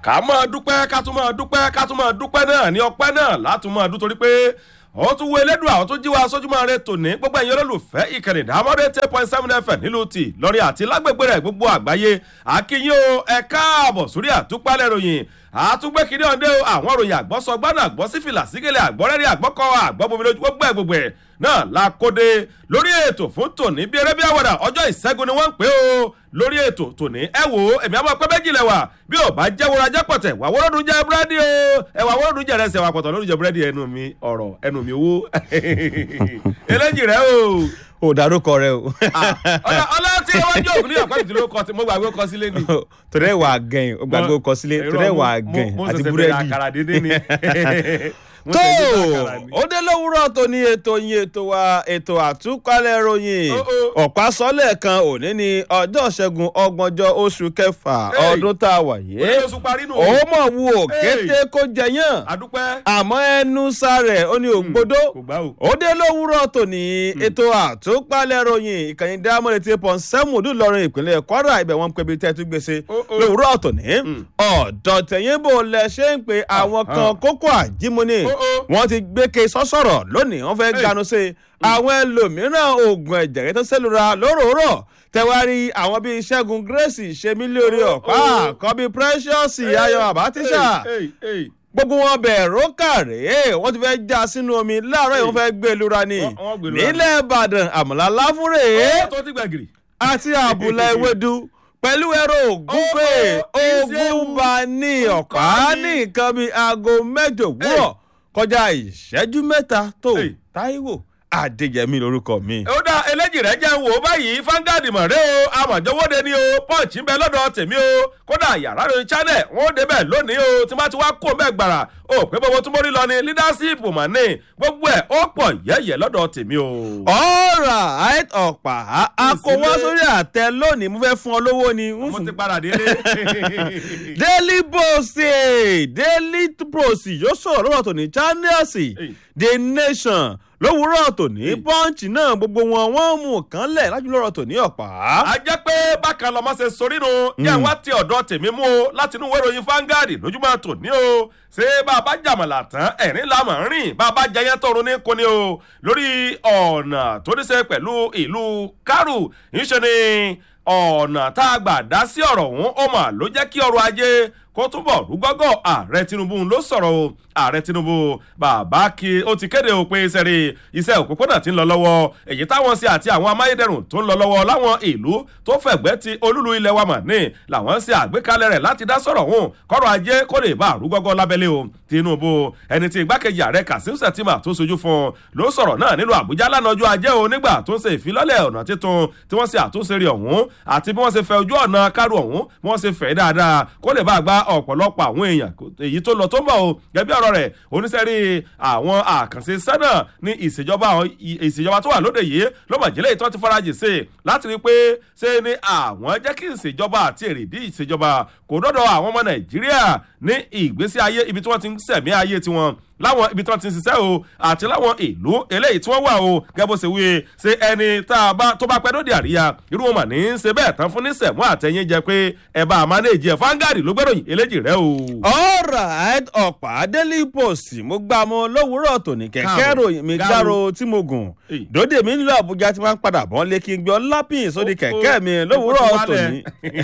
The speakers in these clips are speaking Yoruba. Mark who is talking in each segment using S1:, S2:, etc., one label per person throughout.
S1: ká máa dúpẹ́ ká tún máa dúpẹ́ ká tún máa dúpẹ́ náà ní ọpẹ́ náà látún máa dún torí pé ó tún wo elédùn àwọn tó jí wa sójúmọ́ rẹ tòní gbogbo ẹ̀yin olólùfẹ́ ìkànnì ìdámọ́dé ten point seven fm nílùú tì lórí àti lágbègbè rẹ̀ gbogbo àgbáyé akínyìn o ẹ káàbọ̀ sórí àtúpalẹ̀ ròyìn àtúgbẹ́ kìíní ọ̀dẹ́ o àwọn ròyìn àgbọ̀sọ gbọ́dọ̀ àgbọ̀ sífìlà sígẹ̀lẹ̀ àgbọ̀rẹ́rì àgbọ̀kọ àgbọ̀bomi lójú gbogbo ẹ̀ gbogbo ẹ̀ náà la kóde lórí ètò fún tòní bí eré bí àwàdà ọjọ́ ìṣẹ́gun ni wọ́n ń pè ó lórí ètò tòní ẹ wò ó èmi àmọ́ pẹ́ méjì lẹ́wà bí ò bá jẹ́ wúrọ̀ ajẹ́ pọ̀tẹ̀ wà wọ́rọ́dún jẹ́ búrẹ́dì o ẹ̀wà wọ́rọ́dún jẹ́ rẹsẹ̀ wà pọ̀tọ̀ lórí jẹ́ búrẹ́dì ẹnu mi ọ̀rọ̀ ẹnu mi owó eléjì rẹ o
S2: o dárúkọ rẹ o.
S1: ọlọ́ tí wọ́n jẹ́ òkú ní ọ̀pẹ́ ìdílé kọ́ tí mo gbàgbé kọ́ sílé ni.
S2: torí ẹ̀ wà gẹ̀yìn o gbàgbé kọ sílé torí ẹ̀ wà gẹ̀yìn àti búrẹ́dì.
S1: àkàrà dédé ni. Mo
S2: tó
S1: ṣe gbé àkàrà ni.
S2: ó dé lówùúrọ̀ tó ní ètò yín ètò wa ètò àtúkálẹ̀ ròyìn
S1: Ó, ó.
S2: ọ̀pá sọ́lẹ̀ kan òní ní ọjọ́ ṣẹ́gun ọgbọ̀njọ́ oṣù kẹfà
S1: Hey.
S2: ọdún tá a wà yìí
S1: Orí oṣù parí nù.
S2: ó mọ̀ wù ó kété kó jẹyàn
S1: àdúpẹ́.
S2: àmọ́ ẹnu sáré ó ní ògbódó
S1: kò gbá o.
S2: ó dé lówùúrọ̀ tòní ètò àtúpalẹ̀ ròyìn ìkànnì dámọ̀lẹ̀ tí pọ̀ sẹ́mùdù lọ́rùn ìpínlẹ̀ kwara ibẹ̀ wọn ń pè bí tẹ́tú gbèsè
S1: Ó, ó.
S2: lówùúrọ̀ tòní ọ̀dọ̀ tẹ̀yìn bò lẹ ṣe ń pe àwọn kan kókó àjímúni
S1: Ó, ó.
S2: wọ́n ti gbé ke sọ́sọ̀rọ̀ lónìí wọ́n fẹ́
S1: Hey.
S2: ganu sí i àwọn ẹlòmíràn oògùn ẹ̀jẹ̀ rẹ̀ tó sẹ́lura lóròórọ̀ tẹwárí àwọn bíi ṣẹ́gun grace ṣemí lórí
S1: Ó,
S2: ọ̀pá
S1: ó.
S2: àkọ́bí precious ayọ̀ àbátíṣà
S1: Hey, hey, hey.
S2: gbogbo wọn bẹ̀rù kàrẹ́ wọ́n ti fẹ́ já sínú omi láàárọ̀ yìí wọ́n fẹ́ gbé lura ni
S1: Wọ́n- wọ́n gbé lura ni.
S2: nílẹ̀ ìbàdàn àmàlà láfúrè
S1: Ó tó ti gbàgìrì.
S2: àti àbùlà ewédú pẹ̀lú ẹ̀rọ ògúnpè
S1: Ó, ó, ìṣeun.
S2: ògúnba ní ọ̀pá
S1: Ọ̀pá ní.
S2: ní nǹkan bíi aago mẹ́jọ òwúrọ̀ kọjá ìṣẹ́jú mẹ́ta tó
S1: Hey.
S2: táíwò adéyẹmí lórúkọ mi.
S1: ó dá eléjì rẹ jẹ́ ń wò ó báyìí fangadi mọ̀rẹ́ o amọ̀jọ́wọ́de ni o punch ń bẹ lọ́dọ̀ tèmi o kódà yàrá rẹ channel wọn ó débẹ̀ lónìí o tí wọ́n ti wá kó mẹ́ gbàrà o pé gbogbo tí mo rí lọ ni leadership mà ní gbogbo ẹ̀ ó pọ̀ yẹ́yẹ́ lọ́dọ̀ tèmi o.
S2: alright ọ̀pá akọwọ́
S1: Ìsílẹ̀.
S2: sórí àtẹ lónìí mo fẹ́ fún ọ lówó ni ń
S1: mo
S2: fún
S1: ti padà délé.
S2: daily post eh, daily post yóò sọ̀rọ̀ lọ́wọ́ tòní channels the nation lówùúrọ̀ tòní punch náà gbogbo wọn wọ́n mú kán lẹ̀ lájú lọ́rọ̀ tòní ọ̀pá.
S1: a jẹ́ pé bákan lọ́mọ ṣe sorínú yẹn wá ti ọ̀dọ̀ tèmi mú o láti inú ìwé ìròyìn fangadi lójúmọ́ tòní o ṣé bàbá jàmàlà tán ẹ̀rín la mọ̀ ń rìn bàbá jẹyẹ tọrun ní kúni o lórí ọ̀nà tó ní ṣe pẹ̀lú ìlú kárù ńṣe ni ọ̀nà tá a gbà dá sí ọ̀rọ̀ ọ̀hún ó mà ló jẹ́ kí ọrọ̀ ajé kó túbọ̀ rúgọ́gọ́ ààrẹ tinubu ló sọ̀rọ̀ o ààrẹ tinubu bàbá kí ó ti kéde o pé sẹ́rí iṣẹ́ òpópónà ti ń lọ lọ́wọ́ èyí táwọn ṣe àti àwọn amáyédẹrùn tó ń lọ lọ́wọ́ láwọn ìlú tó fẹ̀gbẹ́ ti olúlu ilẹ̀ wa mà ní làwọn ṣe àgbékalẹ̀ rẹ̀ láti dá sọ̀rọ̀ hùn kọ́rọ̀ ajé kó lè bá rúgọ́gọ́ lábẹ́lé o tinubu ẹni tí igbákejì ààrẹ kasim sẹ̀tìmà tó sojú fún un ló sọ̀rọ̀ náà nílùú àbújá lánàá ọjọ́ ajé o nígbà tó ń ṣe ìfilọ́lẹ̀ ọ̀nà títun tí wọ́n ṣe àtúnṣe rí ọ̀hún àti bí wọ́n ṣe fẹ́ ojú ọ̀nà kárù ọ̀hún bí wọ́n ṣe fẹ́ dáadáa kó lè bá gba ọ̀pọ̀lọpọ̀ àwọn èèyàn kó- èyí tó lọ tó ń bọ̀ o gẹ́gẹ́ ọ̀rọ̀ rẹ̀ oníṣẹ́rí àwọn àkànṣe sẹ́nà ní ìṣèjọba àwọn ì- ìṣèjọba tó wà lóde yìí ló mọ̀ jẹ́lẹ̀ ìtọ́ ti farajì sí i láti rí i pé ṣé ni àwọn jẹ́ kí ìṣèjọba àti èrèdí ìṣèjọba kò dọ́dọ̀ àwọn ọmọ nàìjíríà ní ìgbésí ayé ibi tí wọ́n ti ń sẹ̀mí ayé tiwọn láwọn ibi tí wọ́n ti ń ṣiṣẹ́ o àti láwọn ìlú eléyìí tí wọ́n wà o gẹ́gẹ́ bó ṣe wí ṣe ẹni tá a bá tó bá pẹ́ lóde àríyá irú wọn mà ní í ṣe bẹ́ẹ̀ tán fún ní sẹ̀mú àtẹ̀yìn jẹ pé ẹ̀ bá a máa ní èjì ẹ̀ fáńgàrì ló gbẹ́ròyìn eléjì rẹ o.
S2: alright ọ̀pá daily post mo gbà mọ́ lówùúrọ̀ tòní kẹ̀kẹ́
S1: Káàbọ̀,
S2: ròyìn mi
S1: gáàrò.
S2: gbàrò tí mo gùn
S1: Èyí.
S2: dòde mi nílò àbújá tí wọ́n ń padà bọ́n lé kí n gbé ọlápìn sórí kẹ̀kẹ́ mi lówùúrọ̀ tòní.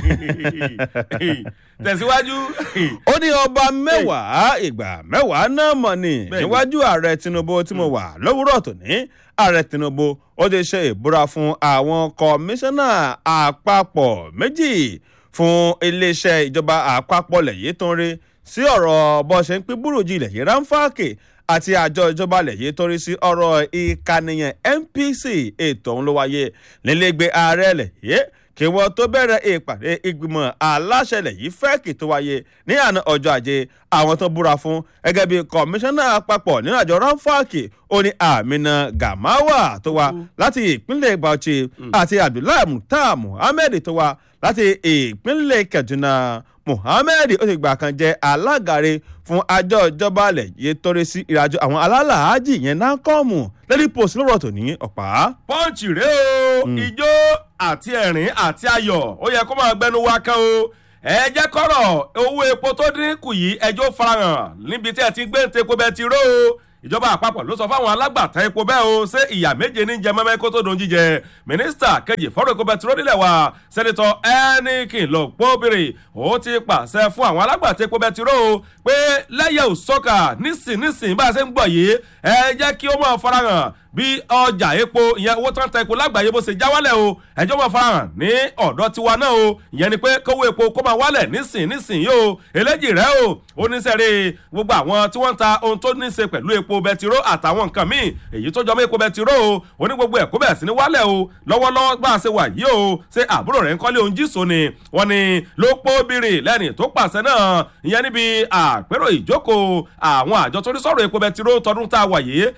S1: tẹ̀síwájú.
S2: ó ní ọba mẹ́wàá ìgbà mẹ́wàá náà mọ̀ ni
S1: Bẹ́ẹ̀ni.
S2: níwájú ààrẹ tinubu tí mo wà lówùúrọ̀ tòní ààrẹ tinubu ó ti ṣe ìbúra fún àwọn kọmíṣánná àpapọ̀ méjì fún iléeṣẹ́ ìjọba àpapọ̀ lẹ́yìn tó ń rí sí ọ̀rọ̀ bó ṣe ń pín búrújì ilẹ̀ yìí ránfààkì àti àjọ ìjọba ilẹ̀ yìí tó ń rí sí ọ̀rọ̀ ìkànnìyàn npc ètò ọ̀hún ló wáyé nílẹ̀gbẹ́ ààrẹ ilẹ̀ yìí kí wọ́n tó bẹ̀rẹ̀ ìpàdé ìgbìmọ̀ aláṣẹlẹ̀ yìí fẹ́ẹ̀kì tó wáyé ní àná ọjọ́ ajé àwọn tó búra fún gẹ́gẹ́ bí kọmíṣánná àpapọ̀ nínú àjọ ránfààkì ó ní àmìnà gàmáwà tó wá láti ìpínlẹ̀ bauchi àti abdullahi mukhtar muhammed tó wá láti ìpínlẹ̀ kaduna muhammed ó ti gbà kan jẹ́ alágàre fún àjọ ìjọba alẹ̀ yìí torí sí ìrìnàjò àwọn alálàájì yẹn náà kọ́ọ̀mù lẹ́rí post lọ́rọ̀ tó ní ọ̀pá.
S1: pọ́ǹchì rèé o ijó àti ẹ̀rín àti ayọ̀ ó yẹ kó máa gbẹnu wá kán o ẹ jẹ́ kọ́rọ̀ owó epo tó dínkù yìí ẹjọ́ farahàn níbi tí ẹ ti gbé ń tepo bẹ́ẹ̀ ti ró o ìjọba àpapọ̀ ló sọ fáwọn alágbàtà epo bẹ́ẹ̀ o ṣé ìyà méje ní jẹ mẹ́mẹ́ kó tó dùn jíjẹ mínísítà kejì fọ́rọ̀ epo bẹtiró nílẹ̀ wa sẹ́nitọ́ ẹnìkìn lọ́gbọ́bìrì ó ti pàṣẹ fún àwọn alágbàtà epo bẹtiró o pé lẹ́yẹ̀ ò sọ́kà nísìnyìísìn bá a ṣe ń gbọ̀ yìí ẹ jẹ́ kí ó máa farahàn bí ọjà epo ìyẹn owó tó ń ta epo lágbàáyé bó ṣe já wálẹ̀ o ẹjọ́ máa farahàn ní ọ̀dọ̀ tiwa náà o ìyẹn ni pé kówó epo kó máa wálẹ̀ nísìn nísìn yìí o eléjì rẹ o ó ní sẹ́rí gbogbo àwọn tí wọ́n ń ta ohun tó ní í ṣe pẹ̀lú epo bẹtiró àtàwọn nǹkan míì èyí tó jọmọ́ epo bẹtiró o ó ní gbogbo ẹ̀ kó bẹ̀rẹ̀ sí ní wálẹ̀ o lọ́wọ́lọ́wọ́ bá a ṣe wà yìí o ṣé àbúrò rẹ̀ ń kọ́lé ohun jíso ni wọ́n ní ló pọ́ bìrì lẹ́ni tó pàṣẹ náà ìyẹn níbi àpérò ìjókòó àwọn àjọ tó ní sọ̀rọ̀ epo bẹtiró tọdún tá a wà yìí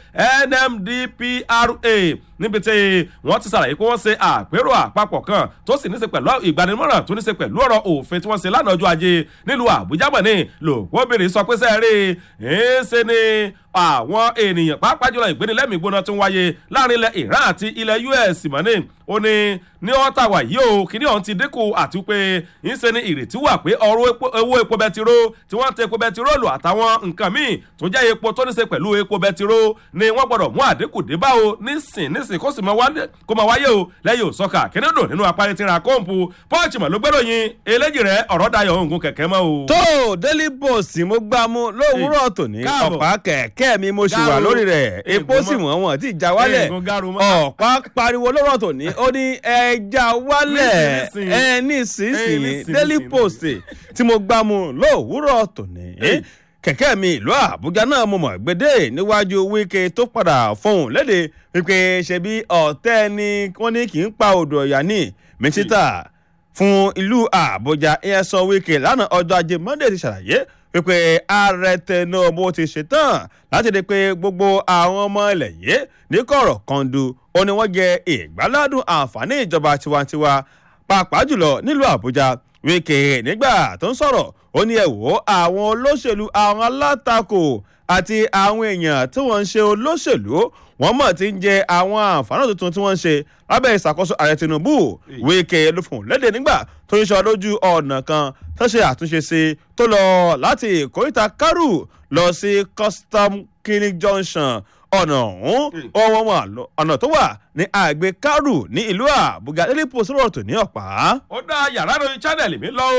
S1: NMDPRA níbi tí wọ́n ti ṣàlàyé pé wọ́n ṣe àpérò àpapọ̀ kan tó sì ní ṣe pẹ̀lú ìgbanimọ̀ràn tó ní ṣe pẹ̀lú ọ̀rọ̀ òfin tí wọ́n ṣe lánàá ọjọ́ ajé nílùú àbújá mọ̀ ní lòpóbìnrin sọ pé sẹ́ẹ̀rì ń ṣe ni àwọn ènìyàn pàápàá jùlọ ìgbénilẹ́mìí gbóná tó ń wáyé láàrin ilẹ̀ iran àti ilẹ̀ us mọ̀ ní ó ní ní ọ́tà wà yìí o kíní ọ̀hún ti dínkù àti pé ń ṣe ni ìrètí wà pé ọ̀rọ̀ owó epo bẹtiró tí wọ́n ń tẹ epo bẹtiróòlù àtàwọn nǹkan míì tó jẹ́ epo tó ní ṣe pẹ̀lú epo bẹtiró ni wọ́n gbọ́dọ̀ mú àdínkù dé bá o nísìn nísìn kó sì kó máa wáyé o lẹ́yìn òsọ́kà kíní dùn nínú apárí tí ra kóńpù pọ́ọ̀chì mọ̀ ló gbẹ́rò yin eléjì rẹ̀ ọ̀rọ̀ dayọ̀ òǹgùn kẹ̀kẹ́ mọ́ o.
S2: tó daily post mo gbá mú lówùúrọ̀ tòní ọ̀pá kẹ̀kẹ́ mi mo ṣì wà lórí rẹ̀ epo sì wọ́n wọ́n ti já wálẹ̀ ọ̀pá pariwo lọ́rọ̀ tòní ó ní ẹja wálẹ̀ ẹ nísinsìnyí daily post tí mo gbá mú lówùúrọ̀ tòní kẹ̀kẹ́ mi ìlú àbújá náà mo mọ̀ gbédè níwájú wíkẹ́ tó padà fọhùn léde wípé ṣebí ọ̀tẹ́ ni wọ́n ní kì í pa odò ọ̀yà ní mínísítà fún ìlú àbújá ìyẹn sọ wíkẹ́ lánàá ọjọ́ ajé monday ti ṣàlàyé wípé ààrẹ tinubu ti ṣetán láti rí i pé gbogbo àwọn ọmọ ilẹ̀ yìí ní kọ̀rọ̀ kọ́ńdù ó ní wọ́n jẹ ìgbáládùn àǹfààní ìjọba tiwantiwa pàápàá jùlọ nílùú àbújá wíkẹ́ nígbà tó ń sọ̀rọ̀ ó ní ẹ wò àwọn olóṣèlú àwọn alátakò àti àwọn èèyàn tí wọ́n ń ṣe olóṣèlú wọ́n mọ̀ tí ń jẹ àwọn àǹfààní tuntun tí wọ́n ń ṣe lábẹ́ ìṣàkóso ààrẹ tinubu wíkẹ́ ló fún un léde nígbà tó ń sọ lójú ọ̀nà kan tó ṣe àtúnṣe sí tó lọ láti ìkóríta kárù lọ sí custom clinic junction ọ̀nà ọ̀hún ọwọ́ wọn ọ̀nà tó wà ní àgbẹ̀ kárù ní ìlú àbúgá daily post rọ̀ tó ní ọ̀pá.
S1: ó dá yàrá ìròyìn channel mi lọ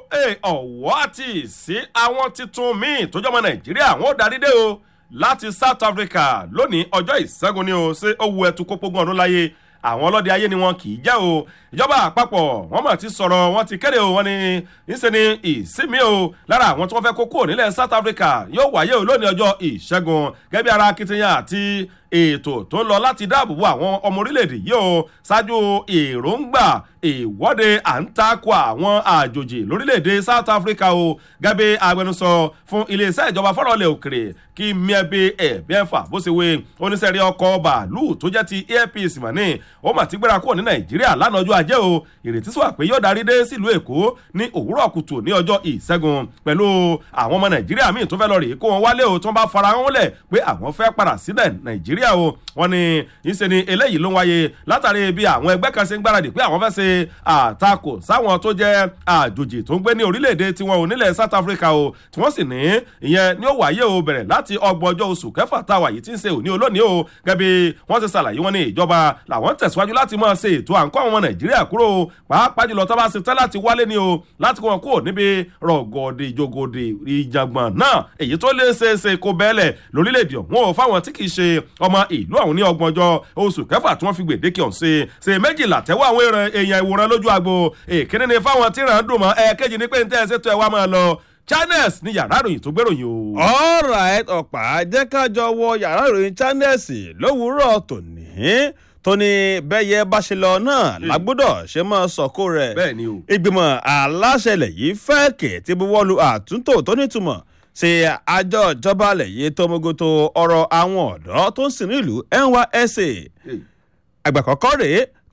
S1: o ọ̀wọ́ àti ìsí àwọn titun míì tó jọmọ nàìjíríà wọn ò darí dé o láti south africa lónìí ọjọ́ ìṣẹ́gun ni o ṣé ó wu ẹtu kópógún ọdún láyé àwọn ọlọ́dẹ ayé ni wọn kì í jẹ́ o ìjọba àpapọ̀ wọ́n mọ̀ ti sọ̀rọ̀ wọ́n ti kéde o wọ́n ní ìṣe ni ìsinmi o lára àwọn tí wọ́n fẹ́ kó kúrò nílẹ̀ south africa yóò wáyé o lónìí ọjọ́ ìṣẹ́gun gẹ́gẹ́ bí ara akitiyan àti ètò tó ń lọ láti dáàbò bo àwọn ọmọ orílẹ̀-èdè yìí o ṣáájú èròǹgbà ìwọ́de à ń takò àwọn àjòjì lórílẹ̀-èdè south africa o gẹ́gẹ́ agbẹnusọ fún iléeṣẹ́ ìjọba fọ́rọ̀lẹ̀ òkèrè kí miẹ́bí ẹ̀bẹ́fà bó ṣe wé oníṣẹ́rí ọkọ̀ bàálù tó jẹ́ ti airpeace mọ̀ ní ó mà ti gbéra kúrò ní nàìjíríà lánàá ọjọ́ ajé o ìrètí sọ pé yóò darí dé sílùú èkó ní òwúrọ̀ kùtù ní ọjọ́ ìṣẹ́gun pẹ̀lú àwọn ọmọ nàìjíríà míì tó fẹ́ lọ rèé kó wọn wálé o tó ń bá fara wọn lẹ̀ pé àwọn fẹ́ padà sílẹ̀ nàìjíríà o wọn ni ìṣe ni eléyìí ló ń wáyé látàrí bí àwọn ẹgbẹ́ kan ṣe ń gbáradì pé àwọn fẹ́ ṣe àtakò sáwọn tó jẹ́ àjòjì tó ń gbé ní orílẹ̀-èdè tiwọn ò nílẹ̀ south africa o tí wọ́n sì ní ìyẹn ni ó wáyé o bẹ̀rẹ̀ láti ọgbọ̀n ọjọ́ oṣù kẹfà táwa yìí ti ń ṣe òní olónìí o gẹ́bí wọ́n ti ṣàlàyé wọn ní ìjọba làwọn tẹ̀síwájú láti máa ṣe ètò à ń kọ́ àwọn ọmọ nàìjíríà kúrò pàápàá jùlọ tó bá ṣe tẹ́ láti wálé ni o láti kó wọn kúrò níbi rọ̀gọ̀dì ìjògòdì ìjàngbọ̀n náà èyí tó lè ṣe é ṣe kó bẹ́ẹ̀lẹ̀ lórílẹ̀‐èdè ọ̀hún o fáwọn tí kì í ṣe ọmọ ìlú ọ̀hún ní ọgbọ̀n ọjọ́ oṣù kẹfà tí wọ́n fi gbèdéke ọ̀hún ṣe ṣe méjìlá tẹ́wọ́ àwọn èèyàn ìwòran lójú agbo èkíní ni fáwọn tí ràn ń dùn mọ́ ẹ̀ẹ́kejì ni pé ń tẹ́ ẹ ṣètò ẹ̀ wá máa lọ channels ní yàrá ìròyìn tó gbèròyìn o.
S2: alright ọ̀pá jẹ́ ká jọ wọ yàrá ìròyìn channels lówùúrọ̀ tòní tó ní bẹ́yẹ bá ṣe lọ náà lágbọ́dọ̀ ṣe máa sọ̀kò rẹ̀.
S1: bẹ́ẹ̀ ni o.
S2: ìgbìmọ̀ aláṣẹlẹ̀ yìí fẹ́ kè tí buwọ́lu àtúntò tó nítumọ̀ ṣe àjọ ìjọba alẹ̀ yìí tó mogoto ọ̀rọ̀ àwọn ọ̀dọ́ tó ń sìn nílùú nysc àgbà kọ́kọ́ rèé tó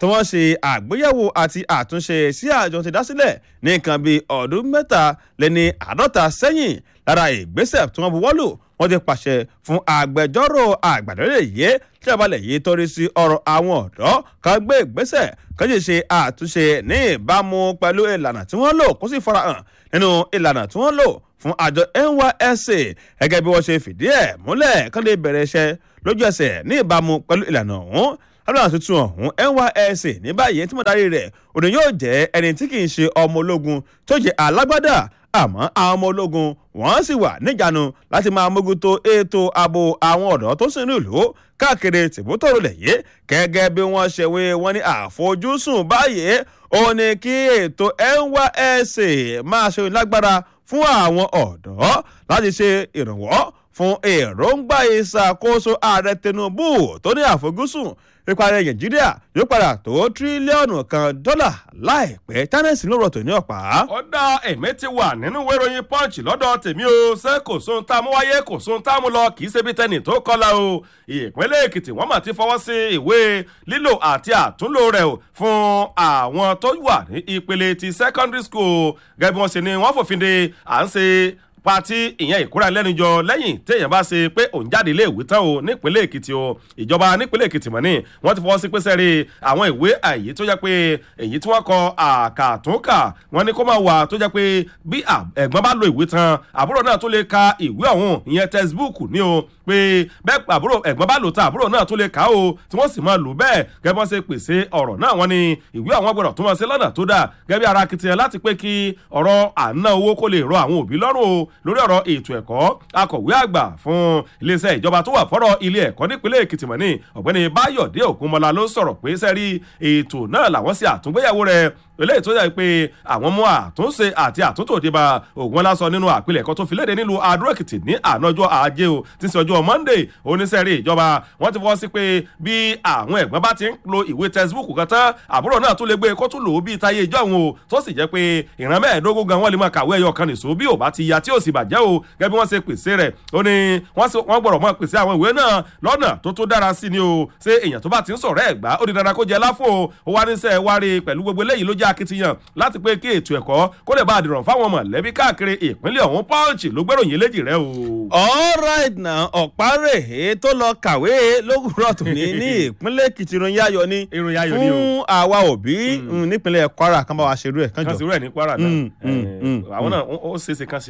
S2: tí wọ́n ṣe àgbéyẹ̀wò àti àtúnṣe sí àjọ ti dá sílẹ̀ ní nǹkan bíi ọdún mẹ́ta lẹ́ni àádọ́ta sẹ́yìn lára ìgbésẹ̀ tí wọ́n buwọ́ lù wọ́n ti pàṣẹ fún agbẹjọ́rò àgbàdọ́lẹ̀ yìí tí abalẹ̀ yìí torí sí ọ̀rọ̀ àwọn ọ̀dọ́ kan gbé ìgbésẹ̀ kan sì ṣe àtúnṣe ní ìbámu pẹ̀lú ìlànà tí wọ́n lò kó sì farahàn nínú ìlànà tí wọ́n lò fún àjọ nysc gẹ́gẹ́ bí wọ́n ṣe fìdí ẹ̀ múlẹ̀ kán lè bẹ̀rẹ̀ iṣẹ́ lójú ẹsẹ̀ ní ìbámu pẹ̀lú ìlànà ọ̀hún aláwọ̀ tuntun ọ̀hún nysc ní báyìí tí mo darí rẹ̀ òní yóò jẹ́ ẹni tí kì í ṣe ọmọ ológun tó jẹ́ alágbádá àmọ́ àwọn ọmọ ológun wọ́n sì wà níjànú láti máa mójútó ètò ààbò àwọn ọ̀dọ́ tó sì ní ìlú káàkiri tìbútòrò lẹ̀yẹ gẹ́gẹ́ bí wọ́n ṣe wé wọ́n ní àfojúsùn báyìí ó ní kí ètò nysc máa ṣe lágbára fún àwọn ọ̀dọ́ láti ṣe ìrànwọ́ fún èròǹgbà ìṣàkóso ààrẹ tinubu tó ní àfojúsùn ìparí nàìjíríà yóò padà tó tírílíọ̀nù kan dọ́là láìpẹ́ tánẹ́sì ló rọ̀tò ní ọ̀pá.
S1: ó dá èmi ti wà nínú ìwé ìròyìn punch lọ́dọ̀ tèmi o ṣé kò sóhun tá a mú wáyé kò sóhun tá a mú lọ kì í ṣe bí tẹnì tó kọlà o ìpínlẹ̀ èkìtì wọ́n mà ti fọwọ́ sí ìwé lílò àti àtúnlò rẹ̀ o fún àwọn tó wà ní ìpele ti secondary school gẹ́gẹ́ bí wọ́n ṣe ni wọ́n fòfin de à ń ṣe pati ìyẹn ìkúra lẹ́nujọ lẹ́yìn téèyàn bá ṣe pé òun jáde ilé ìwé tán o nípínlẹ̀ èkìtì o ìjọba nípínlẹ̀ èkìtì mọ̀ ní wọ́n ti fọwọ́ sí pé sẹ́rí àwọn ìwé àyè tó jẹ́ pé èyí tí wọ́n kọ àkàtúnkà wọ́n ní kó máa wà tó jẹ́ pé bí ẹ̀gbọ́n bá lo ìwé tán àbúrò náà tó lè ka ìwé ọ̀hún ìyẹn textbook ní o pé bẹ́ẹ̀ àbúrò ẹ̀gbọ́n bá lò tán àbúrò náà tó lè kà ó tí wọ́n sì máa lò bẹ́ẹ̀ gẹ́gẹ́ bọ́n ṣe pèsè ọ̀rọ̀ náà wọ́n ní ìwé àwọn gbọ́dọ̀ tó máa ṣe lọ́nà tó dáa gẹ́gẹ́ bí ara akitiyan láti pé kí ọ̀rọ̀ àná owó kó lè rọ àwọn òbí lọ́rùn o lórí ọ̀rọ̀ ètò ẹ̀kọ́ akọ̀wé àgbà fún iléeṣẹ́ ìjọba tó wà fọ́rọ̀ ilé ẹ̀kọ́ nípínlẹ̀ èkìtì mọ̀ ní ọ̀gbẹ́ni báyọ̀dé ògúnmọ́lá ló sọ̀rọ̀ pé sẹ́rí ètò náà làwọn ṣe àtúngbéyàwó rẹ̀ eléyìí tó yẹ pé àwọn mú àtúnṣe àti àtúntò débà ògùn lásán nínú àpilẹ̀kọ tó fi léde nílùú adó-èkìtì ní ànájọ́ ajé o tí ń ṣe ọjọ́ monday oníṣẹ́rí ìjọba wọ́n ti fọwọ́ sí pé bí àwọn ẹ̀gbọ́n bá ti ń lo ìwé textbook kan tán àbúrò náà tún lè gbé kó tún lò ó bíi táyé ìjọ òun o tó sì jẹ́ pé ìran mẹ́ẹ̀ẹ́dógún gan wọ́n lè máa kàwé ẹyọ kan nìṣó bí ò bá ti ya tí ò sì bàjẹ́ o gẹ́gẹ́ bí wọ́n ṣe pèsè rẹ̀ ó ní wọ́n gbọ́dọ̀ máa pèsè àwọn ìwé náà lọ́nà tó tó dára sí ni o ṣé èèyàn tó bá ti ń sọ̀rọ̀ ẹ̀ gbá ó di dandan kó jẹ láfò ó wá ní sẹ́ wárí pẹ̀lú gbogbo eléyìí ló jẹ́ akitiyan láti pé kí ètò ẹ̀kọ́ kó lè bá àdìrọ̀ fáwọn mọ̀lẹ́bí káàkiri ìpínlẹ̀ ọ̀hún pọ́ǹchì ló gbèròyìn eléjì rẹ o.
S2: all right now ọ̀párẹ̀ tó lọ kàwé lówùrọ̀ tòní ní ìpínlẹ̀ èkìtì ìròyìn ayọ̀ ni
S1: ìròyìn ayọ̀ ni o
S2: fún àwa òbí nípínlẹ̀ kwara kan bá wa ṣerú ẹ̀ kánjọ.
S1: kan sì rú ẹ̀ ní kwara náà àwọn náà ó ṣeéṣe kan sí.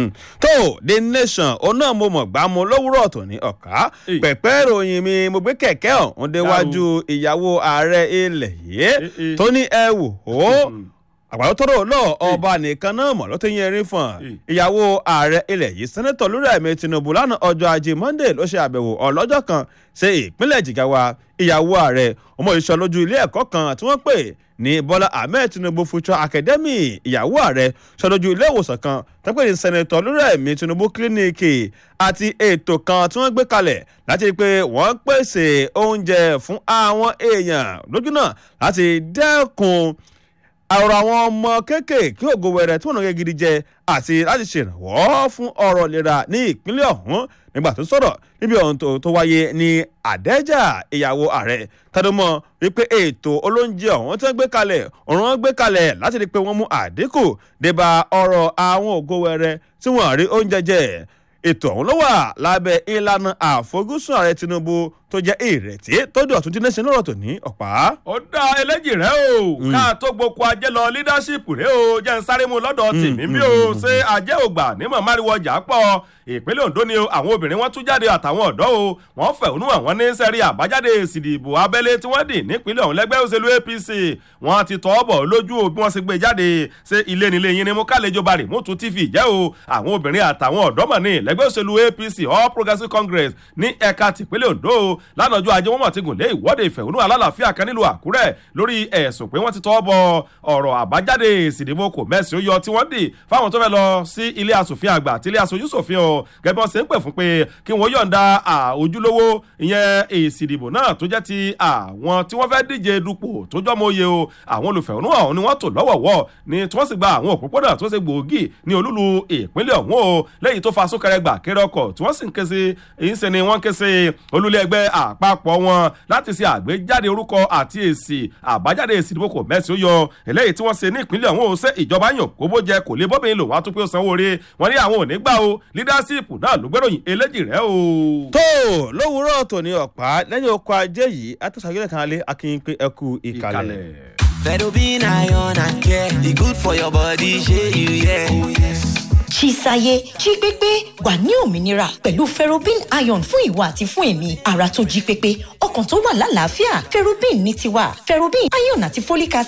S2: tó the nation òun náà mo mọ̀ gbá mo lówùrọ̀ tòní ọ̀ká pẹ̀pẹ́ ìròyìn mi mo gbé kẹ̀kẹ́ ọ̀hún déwájú ìyàwó ààrẹ ilẹ̀ yìí tó ní ẹ wò ó àgbàdo tọrọ lọ ọba nìkan náà mọ ló ti yẹn rí fún ìyàwó ààrẹ ilẹ̀ yìí sẹ́nẹ́tọ̀ lórí ẹ̀mí tinubu lánàá ọjọ́ ajé monday ló ṣe àbẹ̀wò ọlọ́jọ́ kan sí ìpínlẹ̀ jigawa ìyàwó ààrẹ ọmọ ìṣọ́ lójú ilé ẹ̀kọ́ kan tí wọ́n pè ní bọ́lá ahmed tinubu future academy ìyàwó ààrẹ ṣọlójú ilé ìwòsàn kan tẹ́pẹ́ ní sẹ́nẹ́tọ̀ lórí ẹ̀mí tinubu kílíníìkì àti ètò kan tí wọ́n gbé kalẹ̀ láti rí i pé wọ́n pèsè oúnjẹ fún àwọn èèyàn lójú náà láti dẹ́kun àrò àwọn ọmọ kéékèèké ògo wẹrẹ tí wọn náà gidi jẹ àti láti ṣèrànwọ́ fún ọ̀rọ̀ ìlera ní ìpínlẹ̀ ọ̀hún nígbà tó sọ̀rọ̀ níbi ọ̀hún tó wáyé ní àdẹ́jà ìyàwó ààrẹ tẹnumọ́ wípé ètò olóúnjẹ ọ̀hún tí wọ́n gbé kalẹ̀ ọ̀run wọn gbé kalẹ̀ láti rí i pé wọ́n mú àdínkù débà ọ̀rọ̀ àwọn ògo wẹrẹ tí wọ́n rí oúnjẹ jẹ ètò ọ̀hún ló wà lábẹ́ ìlànà àfojúsùn ààrẹ tinubu tó jẹ́ ìrètí tó dùn ọ̀tún tí nation lọ́rọ̀ tó ní ọ̀pá.
S1: ó dá eléjì rẹ o ká tó gboko ajé lọ leadership rẹ o jẹ́ ń sáré mu lọ́dọ̀ tèmi bí o ṣé ajé ògbà nímọ̀ máriwo ọjà pọ̀ ìpínlẹ̀ ondo ni àwọn obìnrin wọn tún jáde àtàwọn ọ̀dọ́ o wọ́n fẹ̀hónú àwọn ní sẹ́rí àbájáde èsì ìdìbò abẹ́lé tí wọ́n dì nípínlẹ̀ ọ̀hún lẹ́gbẹ́ òṣèlú apc wọ́n ti tọ́ bọ̀ lójú o bí wọ́n ṣe gbé jáde ṣé ilé nílé yín ni mo kálejò bari mútu tv jẹ́ o àwọn obìnrin àtàwọn ọ̀dọ́ mọ̀ ní lẹ́gbẹ́ òṣèlú apc all progressives congress ní ẹ̀ka tìpínlẹ̀ ondo lánàá ọjọ́ ajé wọn mọ̀ ti gùn lé ìwọ́de ìfẹ̀hónú alálàáfíà kan nílùú àkúrẹ́ lórí ẹ̀sùn pé wọ́n ti tọ́ bọ ọ̀rọ̀ àbájáde èsì ìdìbò kò mẹ́sì ó yọ tí wọ́n dì fáwọn tó fẹ́ lọ sí ilé asòfin àgbà àti ilé aṣojú ṣòfin o gẹ́gẹ́ bí wọ́n ṣe ń pè fún pé kí wọ́n yọ̀ǹda ojúlówó ìyẹn èsì ìdìbò náà tó jẹ́ ti àwọn tí wọ́n fẹ́ díje dupò tó jọ́mọ oyè o àwọn olùfẹ̀hónú ọ̀hún ni wọ́n tò lọ́wọ̀wọ́ ni tí wọ́n sì gba àwọn òpópónà tó ṣe gbòógì ní olúlu ìpínlẹ̀ ọ̀hún o lẹ́yìn tó fa súnkẹrẹ gbà kéré ọkọ̀ tí wọ́n sì ń ké sí èyí ń ṣe ni wọ́n ké sí olúlé ẹgbẹ́ àpapọ̀ wọn láti ṣe àgbéjáde orúkọ àti èsì àbájáde èsì ìdìbò kò mẹ́sì ó yọ eléyìí tí wọ́n ṣe ní ìpínlẹ̀ ọ̀hún ó ṣe ìjọba yàn kóbó jẹ kò lè bóbìnrin lò wá tún pé ó sanwó oore wọn ní àwọn ò ní gbà o leadership náà ló gbẹ́ròyìn eléjì rẹ o.
S2: tó lówùúrọ̀ tòní ọ̀pá lẹ́yìn oko ajé yìí àtúnṣàgbélẹ̀ kan alẹ́ akínyìn pé ẹ kú ìkàlẹ̀.
S3: Fedobin iron and care, e good for your body, shey you hear? Oh yes.
S4: Chisaye jí pépé wà ní òmìnira pẹ̀lú ferrobin iron fún ìwà àti fún èmi ara tó jí pépé ọkàn tó wà lálàáfíà ferrobin ní tiwa ferrobin iron àti folic acid